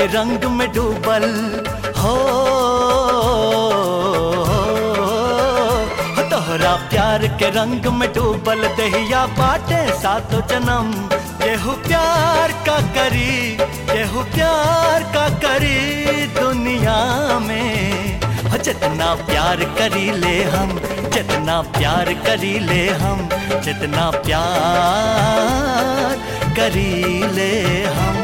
रंग में डूबल हो तोहरा प्यार के रंग में डूबल दहिया बाटे सातो जन्म केहू प्यार का करी केहू प्यार का करी दुनिया में हो जितना प्यार करी ले हम जितना प्यार करी ले हम जितना प्यार करी ले हम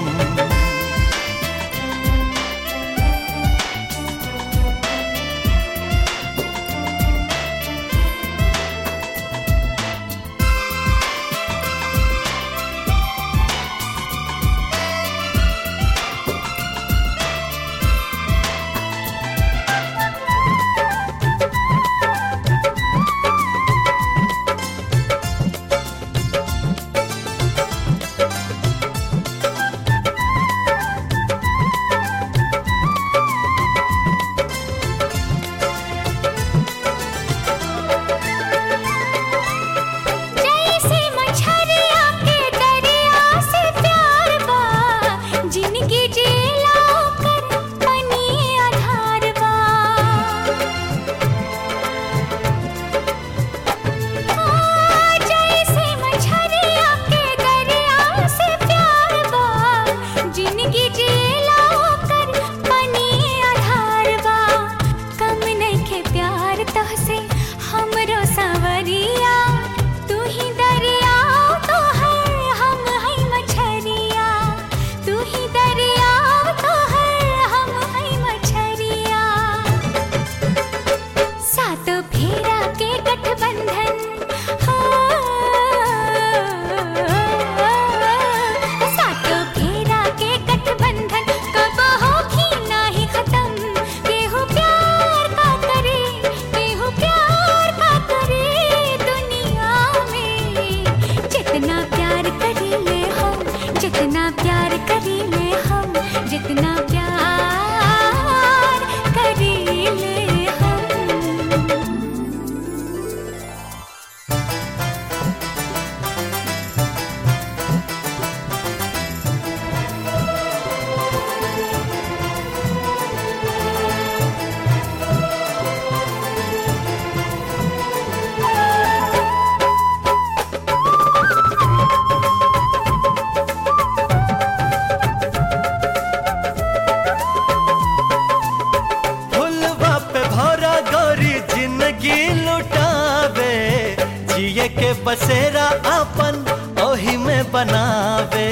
जैसे मछरिया के दरिया से प्यार बा जिनकी जेला कर बनी आधार बा हाँ, जैसे मछरिया के दरिया से प्यार बा जिनकी जेला कर बनी आधार बा कम नइखे प्यार तहसे हमरो सवरिया तू ही दरिया तो है हम है मछरिया तू ही दरिया तो है हम है मछरिया सात फेरा के गठबंधन हाँ, सात फेरा के गठबंधन कब होगी नाही खत्म केहू प्यार का करे केहू प्यार का करे दुनिया में जितना प्यार करी ले हम जितना प्यार करी ले हम जितना प्यार करी ले हम फुलवा पे भौरा गौरी जिंदगी लुटावे जिए के बसेरा अपन ओही में बनावे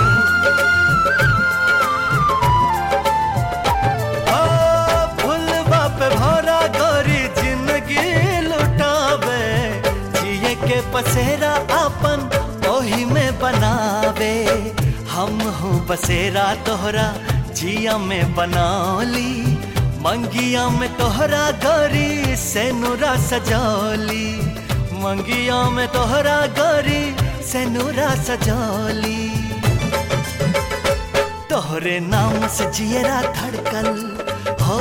ओ, फुलवा पे भौरा गौरी जिंदगी लुटावे जिए के बसेरा अपन ओही में बनावे हम हूँ बसेरा तोहरा जिया में बनौली मंगिया में तोहरा गौरी से नूरा सजौली मंगिया में तोहरा गौरी से नूरा सजौली तोहरे नाम से जियरा धड़कल हो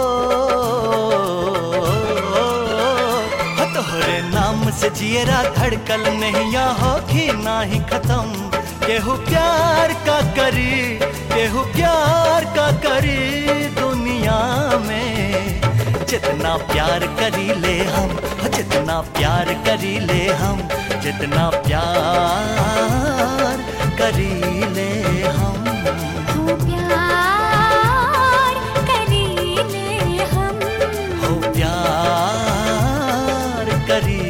हो, तोहरे नाम से जियरा धड़कल नैया होगी नाही खत्म केहू प्यार का करी केहू प्यार का करी दुनिया में जितना प्यार करी ले हम जितना प्यार करी ले हम जितना प्यार करी ले हम हो प्यार करी ले हम हो प्यार करी